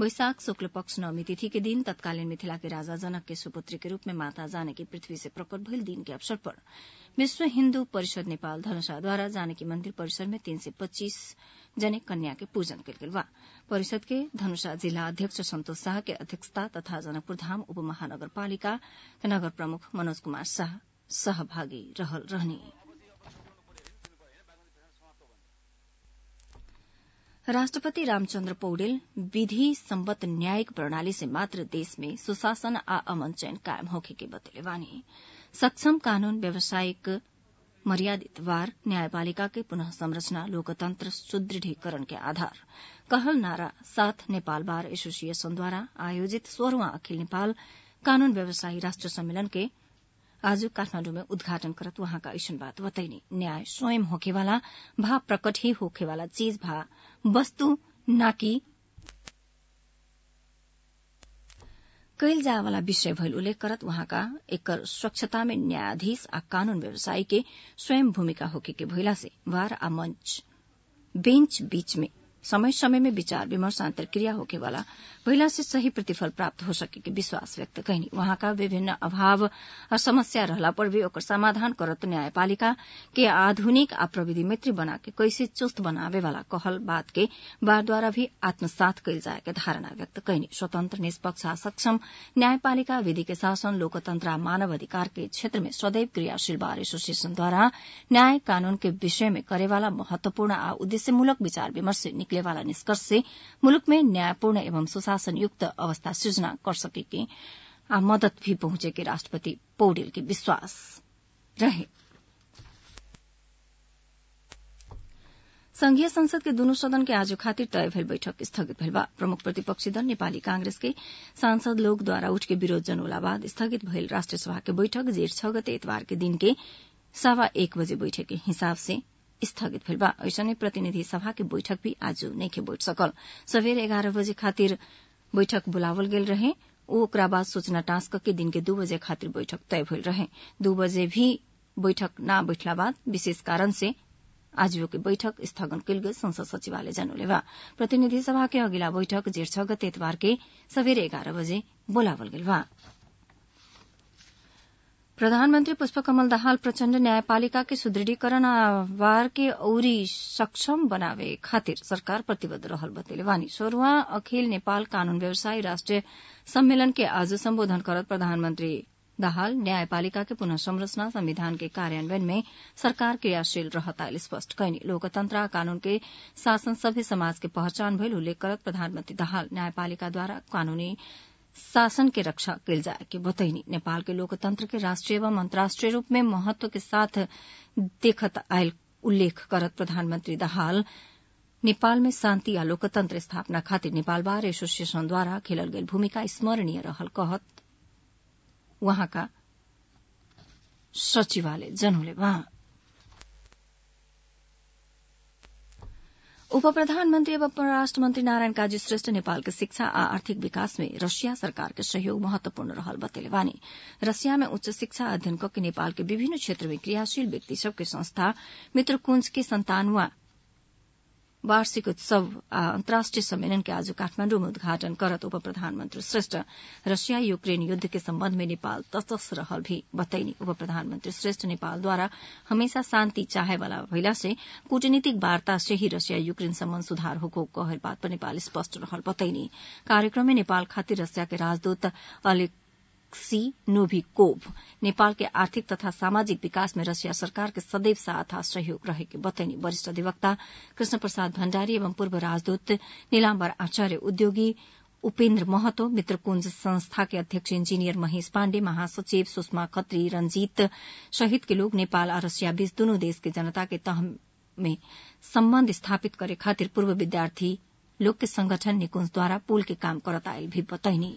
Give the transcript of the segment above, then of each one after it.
वैशाख शुक्ल पक्ष नवमी तिथि के दिन तत्कालीन मिथिला के राजा जनक के सुपुत्री के रूप में माता जानकी पृथ्वी से प्रकट भइल दिन के अवसर पर विश्व हिन्दू परिषद नेपाल धनुषाद्वारा जानकी मन्दिर परिसर में तीन सय पच्चीस जने कन्या के पूजन कयल गेल बा परिषद के धनुषा जिल्ला अध्यक्ष सन्तोष शाह के अध्यक्षता तथा जनकपुर धाम उपमहानगरपालिका के नगर प्रमुख मनोज कुमार शाह सहभागी रहल रहनी राष्ट्रपति रामचन्द्र पौडेल विधि सम्बद्ध न्यायिक प्रणाली से मात्र देश में सुशासन आ अमन चयन कायम होखे के बतले बानी सक्षम कानून व्यावसायिक मर्यादित वार न्यायपालिका के पुनः संरचना लोकतंत्र सुदृढ़ीकरण के आधार कहल नारा साथ नेपाल बार एसोसिएशनद्वारा आयोजित सोह्रवां अखिल नेपाल कानून व्यवसायी राष्ट्र सम्मेलन के आज काठमाण्डु में उद्घाटन करत वहाँका ऐसन बात बतैनी न्याय स्वयं होखेवाला भा प्रकट ही होखेवाला चीज भा वस्तु नाकि कैल जायवाला विषय भइल उल्लेख करत वहाँका एकर स्वच्छता में न्यायाधीश आ कानून व्यवसायी के स्वयं भूमिका होके के भइला से वार आ मंच बेंच बीच में समय समय में विचार विमर्श अंतर्क्रिया होकेवाला पहिला से सही प्रतिफल प्राप्त हो सके के विश्वास व्यक्त कैनी वहाँका विभिन्न अभाव और समस्या रहला पर भी ओकर समाधान करत न्यायपालिका के आधुनिक आ प्रविधि मित्री बना के कैसे चुस्त बनावे वाला कहल बात के बार द्वारा भी आत्मसात कैल जाए के धारणा व्यक्त कैनी स्वतंत्र निष्पक्ष आ सक्षम न्यायपालिका विधि के शासन लोकतंत्र आ मानव अधिकार के क्षेत्र में सदैव क्रियाशील बार एसोसिएशन द्वारा न्याय कानून के विषय में करेवाला महत्वपूर्ण आ उद्देश्यमूलक विचार विमर्श से निकलेवाला निष्कर्ष से मुलुक में न्यायपूर्ण एवं सुशासन युक्त अवस्था सृजना कर सके के आ मदत भी पहुंचे के राष्ट्रपति पौडेल के विश्वास रहे संघीय संसद के दुनू सदन के आज खातिर तय भेल बैठक स्थगित भेल बा प्रमुख प्रतिपक्षी दल नेपाली कांग्रेस के सांसद लोग द्वारा उठ के विरोध जनौला बाद स्थगित भेल राष्ट्रिय सभा के बैठक जेठ छ गते इतवार के दिन के सवा एक बजे बैठक के हिसाब से स्थगित भेल बा ऐसने प्रतिनिधि सभा के बैठक भी आज नइखे बैठ सकल सवेर एघार बजे खातिर बैठक बुलावल गेल रहे ओकरा बाद सूचना टास्क के दिन के दू बजे खातिर बैठक तय भेल रहे दू बजे भी बैठक न बैठला बाद विशेष कारण से आजो के बैठक स्थगन कयल गेल संसद सचिवालय जनौले बा प्रतिनिधि सभा के अगिला बैठक जेठ छ गते इतवार के सवेरे एघार बजे बोलावल गेल बा प्रधानमन्त्री पुष्पकमल दाहाल प्रचण्ड न्यायपालिका के सुदृढीकरण वार के औरी सक्षम बनावे खातिर सरकार प्रतिबद्ध रहल बतेले वानी सोह्रवा अखिल नेपाल कानून व्यवसायी राष्ट्रिय सम्मेलन के आज सम्बोधन करत प्रधानमन्त्री दाहाल न्यायपालिका के पुनः संरचना संविधान के कार्यान्वयन में सरकार क्रियाशील रहता स्पष्ट कैनी लोकतंत्र आ कानून के शासन सभ्य समाज के पहचान भइल उल्लेख करत प्रधानमन्त्री दाहाल न्यायपालिकाद्वारा कानूनी शासन के रक्षा कयल जाए के बतैनी नेपाल के लोकतंत्र के राष्ट्रीय एवं अन्तर्राष्ट्रीय रूप में महत्व के साथ देखत आयल उल्लेख करत प्रधानमन्त्री दाहाल नेपाल में शान्ति आ लोकतन्त्र स्थापना खातिर नेपाल बार एसोसिएशनद्वारा खेलल गेल भूमिका स्मरणीय रहल कहत वहाँका सचिवालय जनौले वहाँ उप प्रधानमन्त्री एवं परराष्ट्र मन्त्री नारायण काजी श्रेष्ठ नेपालको शिक्षा आ आर्थिक विकास में रसिया सरकार के सहयोग महत्वपूर्ण रहल बतेले वानी रसिया में उच्च शिक्षा अध्ययन के नेपाल के विभिन्न क्षेत्र में क्रियाशील व्यक्ति सबके संस्था मित्रकुंज के संतानवा वार्षिक उत्सव आ अन्तर्राष्ट्रिय सम्मेलन के आज काठमाण्डु में उद्घाटन करत उप प्रधानमन्त्री श्रेष्ठ रसिया यूक्रेन युद्ध के सम्बन्ध में नेपाल तटस्थ रहल भी बतैनी उप प्रधानमन्त्री श्रेष्ठ नेपालद्वारा हमेशा शान्ति चाहे वाला भइला से कूटनीतिक वार्ता से ही रसिया यूक्रेन सम्बन्ध सुधार होको कहल बात पर नेपाल स्पष्ट रहल बतैनी कार्यक्रम में नेपाल खातिर रसिया के राजदूत अलेक सी नोभिकोभ नेपाल के आर्थिक तथा सामाजिक विकास में रसिया सरकार के सदैव साथ आ सहयोग रहेके बतैनी वरिष्ठ अधिवक्ता कृष्ण प्रसाद भण्डारी एवं पूर्व राजदूत नीलाम्बर आचार्य उद्योगी उपेन्द्र महतो मित्रकुंज संस्था के अध्यक्ष इंजीनियर महेश पाण्डे महासचिव सुषमा खत्री रंजीत सहित के लोग नेपाल आ रसिया बीच दुनू देश के जनता के तह में सम्बन्ध स्थापित करे खातिर पूर्व विद्यार्थी लोग के संगठन निकुंज पुल के काम करत आयल भी बतैनी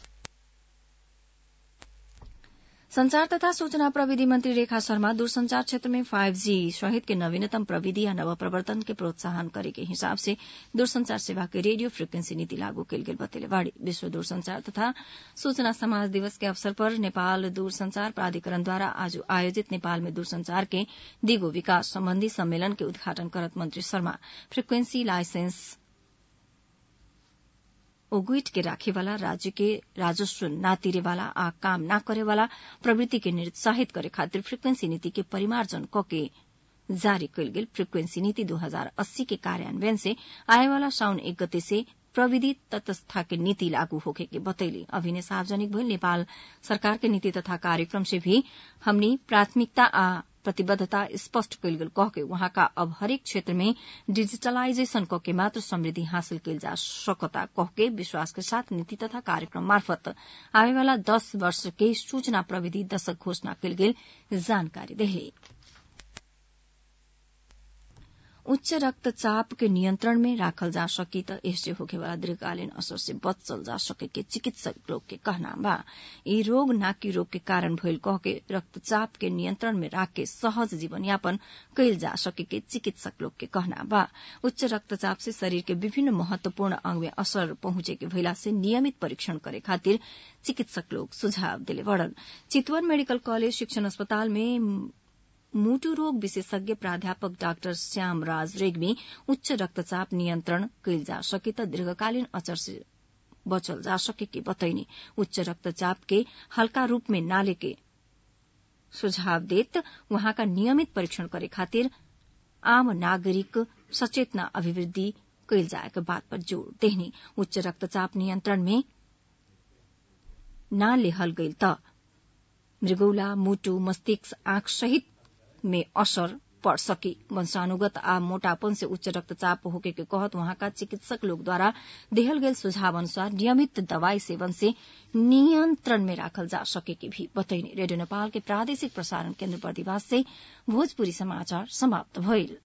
संचार तथा सूचना प्रविधि मंत्री रेखा शर्मा दूरसंचार क्षेत्र में फाइव जी सहित के नवीनतम प्रविधि या नव प्रवर्तन के प्रोत्साहन करे के हिसाब से दूरसंचार सेवा के रेडियो फ्रिक्वेंसी नीति लागू कयल गेल बतेलेवाड़ी विश्व दूरसंचार तथा सूचना समाज दिवस के अवसर पर नेपाल दूरसंचार प्राधिकरणद्वारा आज आयोजित नेपाल में दूरसंचार के दिगो विकास सम्बन्धी सम्मेलन के उद्घाटन करत मंत्री शर्मा फ्रिक्वेंसी लाइसेंस ओगुइट के राखेवाला राज्य के राजस्व ना तिरेवाला आ काम ना करेवाला प्रवृत्ति के निरुत्साहित करे खातिर फ्रिक्वेंसी नीति के परिमार्जन कके जारी कयल गेल फ्रिक्वेंसी नीति 2080 के कार्यान्वयन से आएवाला साउन एक गते से प्रविधि तटस्था के नीति लागू होखे के बतैली अभिनय सार्वजनिक भइल नेपाल सरकार के नीति तथा कार्यक्रम से भी हमनी प्राथमिकता आ प्रतिबद्धता स्पष्ट कयल गेल कह के वहाँका अब हरेक क्षेत्र में डिजिटलाइजेशन क के मात्र समृद्धि हासिल कयल जा सकता कह के विश्वास के साथ नीति तथा कार्यक्रम मार्फत आवेवाला दस वर्ष के सूचना प्रविधि दशक घोषणा कयल गेल जानकारी देली उच्च रक्तचाप के नियंत्रण में राखल जा सकी त यससे होखेवाला दीर्घकालीन असर से बचल जा सके के चिकित्सक लोग के कहना बा ई रोग नाकी रोग के कारण भइल कह के रक्तचाप के नियंत्रण में राख के सहज जीवन यापन कैल जा सके के चिकित्सक लोग के कहना बा उच्च रक्तचाप से शरीर के विभिन्न महत्वपूर्ण अंग में असर पहुंचे के भइला से नियमित परीक्षण करे खातिर चिकित्सक लोग सुझाव दिले बड़न चितवन मेडिकल कॉलेज शिक्षण अस्पताल में मुटु रोग विशेषज्ञ प्राध्यापक डाक्टर श्याम राज रेग्मी उच्च रक्तचाप नियन्त्रण कैल जा सके त दीर्घकालीन असर से बचल जा सके के बतैनी उच्च रक्तचाप के हल्का रूप में नाले के सुझाव देत वहाँका नियमित परीक्षण करे खातिर आम नागरिक सचेतना अभिवृद्धि कैल जाएका बात पर जोड़ देहनी उच्च रक्तचाप नियन्त्रण में न लेहल गइल त मृगौला मुटु मस्तिष्क आंख सहित में असर पड़ सकी वंशानुगत आ मोटापन से उच्च रक्तचाप होके के कहत वहाँका चिकित्सक लोग द्वारा देहल गेल सुझाव अनुसार नियमित दवाई सेवन से नियंत्रण में राखल जा सके के भी बतैनी रेडियो नेपाल के प्रादेशिक प्रसारण केन्द्र प्रतिवास से भोजपुरी समाचार समाप्त भइल